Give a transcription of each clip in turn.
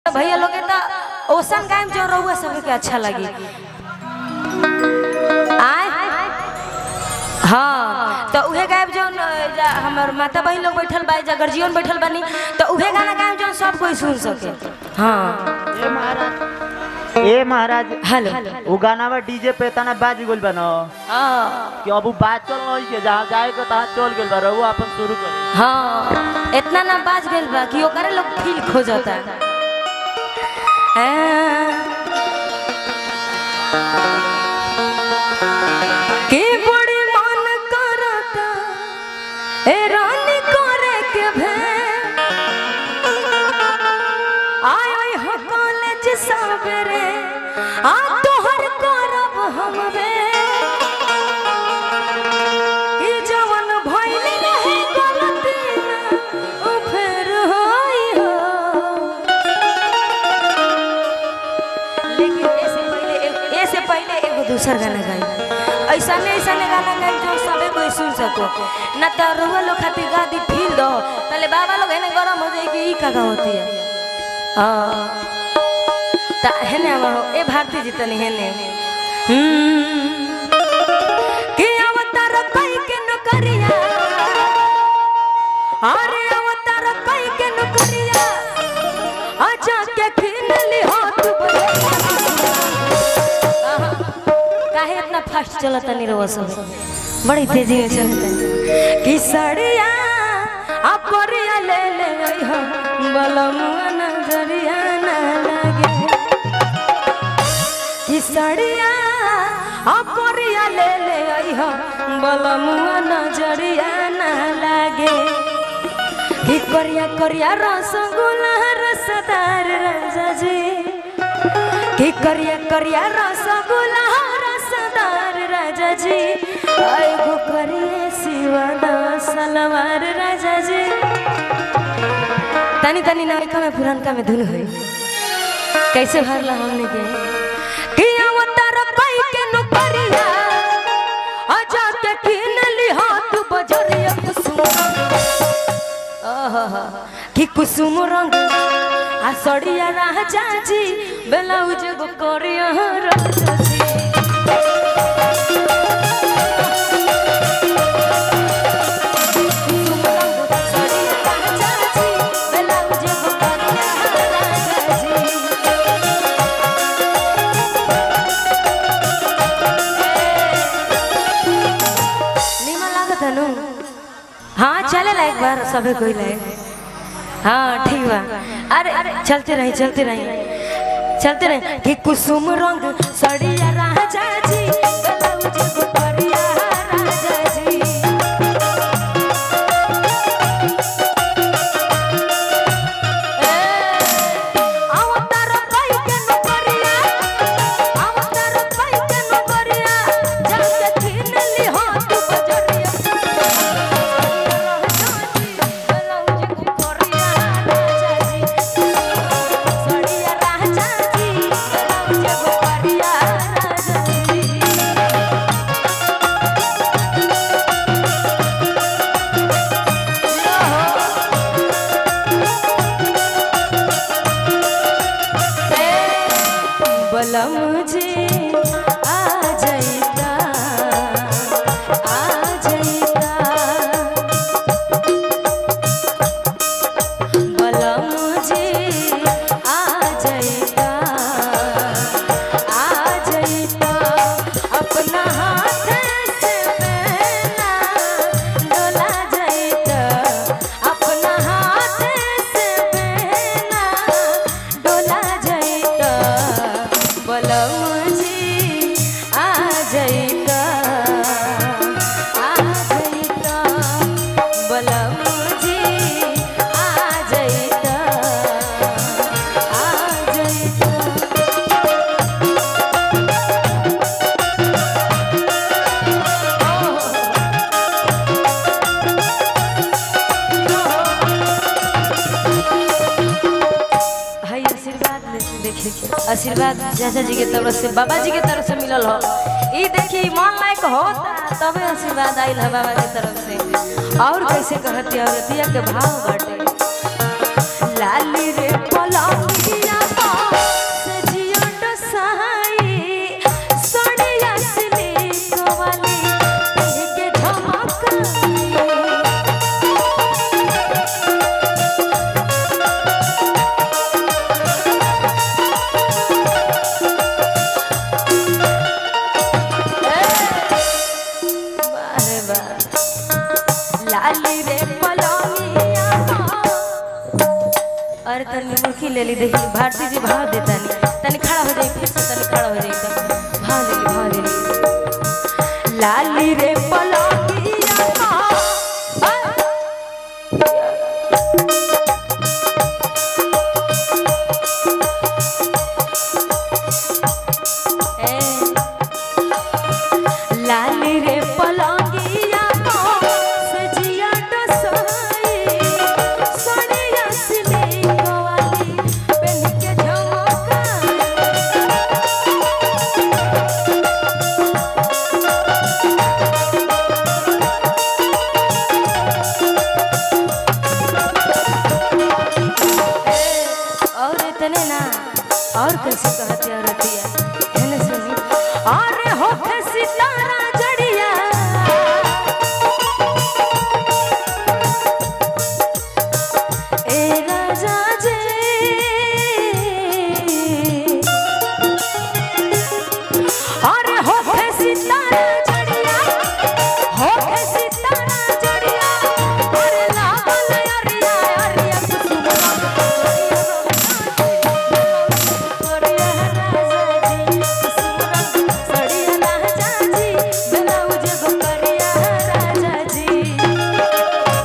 भैया लोग के तो ओसन गायम जो रहुआ सबके अच्छा लगी आय हाँ तो उहे गायब जो जा हमर माता बहन लोग बैठल बा जा गर्जियन बैठल बानी तो उहे गाना गायब जो सब कोई सुन सके हाँ ए महाराज ए महाराज हेलो उ गाना में डीजे पे तना बाज गेल बा न हाँ कि अब उ बात चल नहीं के जहाँ जाए के तहाँ चल गेल बा रहुआ अपन शुरू करे हाँ इतना ना बाज गइल बा कि ओकरे लोग फील खोजता के बड़ी मन करता ए रानी करे के भे आय आय हो कॉलेज सबरे आ तोहर करब हम बे ई जवन भइल रहे गलती ना ओ फेर होई हो लेकिन ऐसे पहले ए- ऐसे पहले एगो दूसर गाना गाई ऐसा में ऐसा ने गाना गाई जो सबे कोई सुन सको ना तो रुआ लोग खातिर गा दी फील दो पहले बाबा लोग है गरम हो जाए कि ई का होती है हाँ ता हेने अब ए भारती जी तनी हेने हम्म कि अवतार कई के नौकरिया अरे अवतार कई के नौकरिया आजा के खीन ली हाथ आहा, काहे इतना फास्ट चलता नहीं रहो सब बड़ी तेजी में चलता कि सड़िया अपरिया ले ले हो बलमुआ नजरिया ना लगे कि सड़िया अपरिया ले ले हो बलमुआ नजरिया ना लागे कि करिया करिया रसगुल्ला रसदार राजा जी कि करिया करिया रसगुल्ला रसदार राजा जी आएगो करिए सिवाना सलवार राजा जी तनी तनी नयका में पुरानका में धुन है कैसे भरला हमने के कि अवतार कई के नौकरिया आजा के किन ली हाथ बजरिया कुसुम आहा, कि कुसुम रंग आ सड़िया राजा जी ब्लाउज गो करिया राजा जी कुसुम रंग सड़िया राजा जी, ब्लाउज गो करिया राजा जी। निमन लागत है नु हाँ चले एक बार सभी कोई ले हाँ ठीक बा अरे अरे चलते रही चलते रही चलते रही कि कुसुम रंग सड़िया राजा जी ब्लाउज गुठरिया राजा जी अवतार कई के नौकरिया अवतार कई के नौकरिया जाके छीन ली हाथ बजरिया ब्लाउज गुठरिया राजा जी सड़िया राजा जी ब्लाउज गुठरिया राजा जी बलम जी आ जाइता आ जाइता बलम जी आ जाइता आ जाइता अपना हाथ से मेला डोला जाइता अपना हाथ से मेला डोला जाइता बलम जी आ जाइता आ जाइता बलम जी आ जाइता आ जाइता हाय आशीर्वाद ले- देखिए आशीर्वाद चाचा जी के तरफ से बाबा जी के तरफ से मिलल हो ई देखी मन लायक होता तबे आशीर्वाद आइल है बाबा के तरफ से और कैसे कहती औरतिया के भाव बाटे लाली रे पलंगिया ले ली देखी भारती जी भाव देता नहीं तनी खड़ा हो जाई फिर से तनी खड़ा हो जाई तब भाव ले ली भाव ले ली लाली रे पलंगिया का ए लाली रे पलंगिया को सजिया डसोई सोनिया सिली कोवाली पेन के झमका और इतने ना और कैसे कहती औरतिया है ना सुनी अरे हो के सितारा जड़िया ए राजा जी अरे हो के सितारा जड़िया हो के सितारा जड़िया अरे लागल अरिया अरिया कुसुमवा अरिया राजा जी कुसुमवा सड़िया राजा जी ब्लाउज गो करिया राजा जी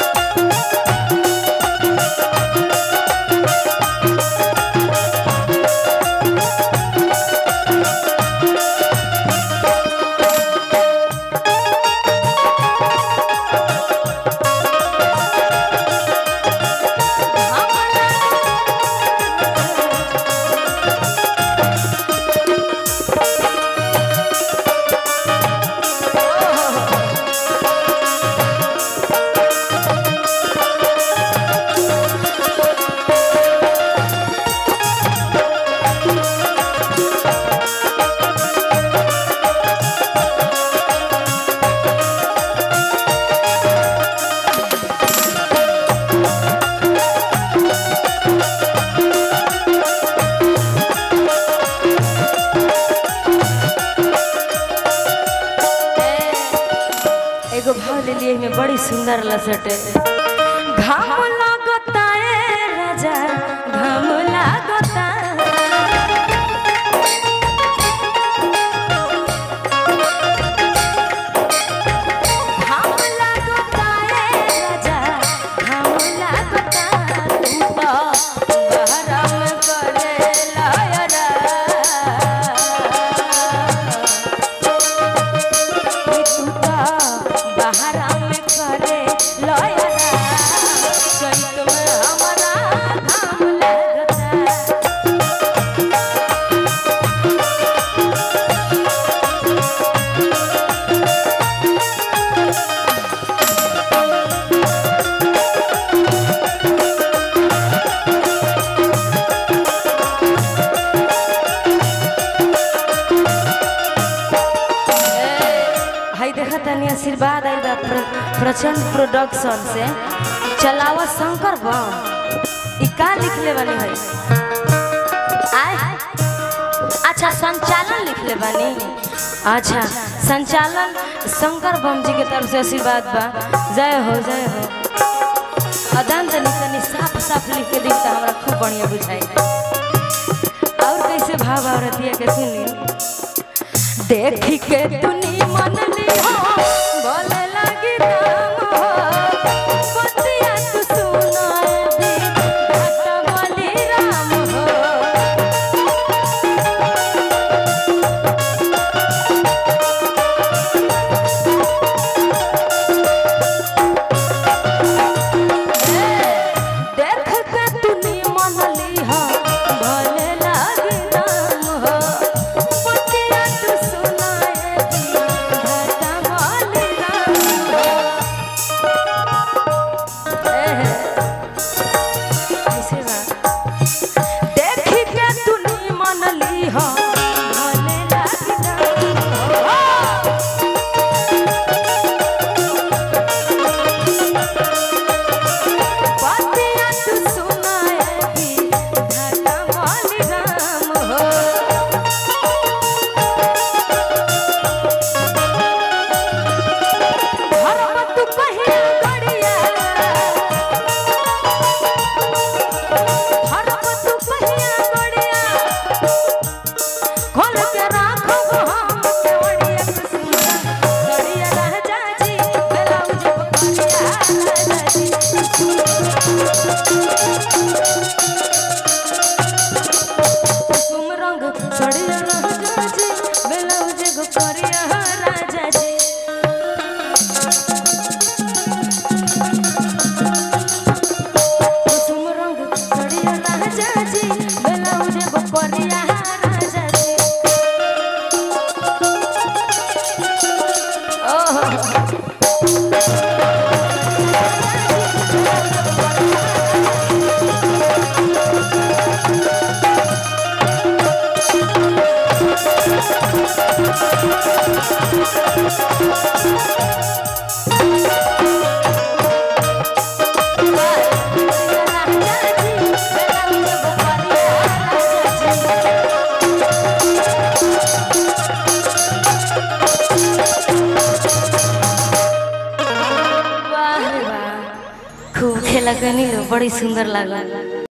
एगो भाव ले लिए में बड़ी सुंदर लसट घाम लगता है राजा घाम लगता घाम लगता है राजा घाम लगता तू तो गरम करे लायरा बहरा में करे लयरा चैत में हमारा घाम लगता हाय देखा तनी आशीर्वाद आई बा प्र, प्रचंड प्रोडक्शन से चलावा शंकर बम ई का लिखले बानी है आय अच्छा संचालन लिखले बानी अच्छा संचालन शंकर बम जी के तरफ से आशीर्वाद बा जय हो जय हो अदन तनी तनी साफ साफ लिख के दी तो हमरा खूब बढ़िया बुझाई और कैसे भाव औरतिया के सुनी देखी के तूनी मन ली हो बोले लगी राम हो बतिया तू सुनाए भी घाटा बोली राम हो देख के तूनी मन ली हो भले लागी राम हो बतिया तू सुनाए भी घाटा बोली राम वाह रे वाह खूब खेला कनी बड़ी सुंदर लागल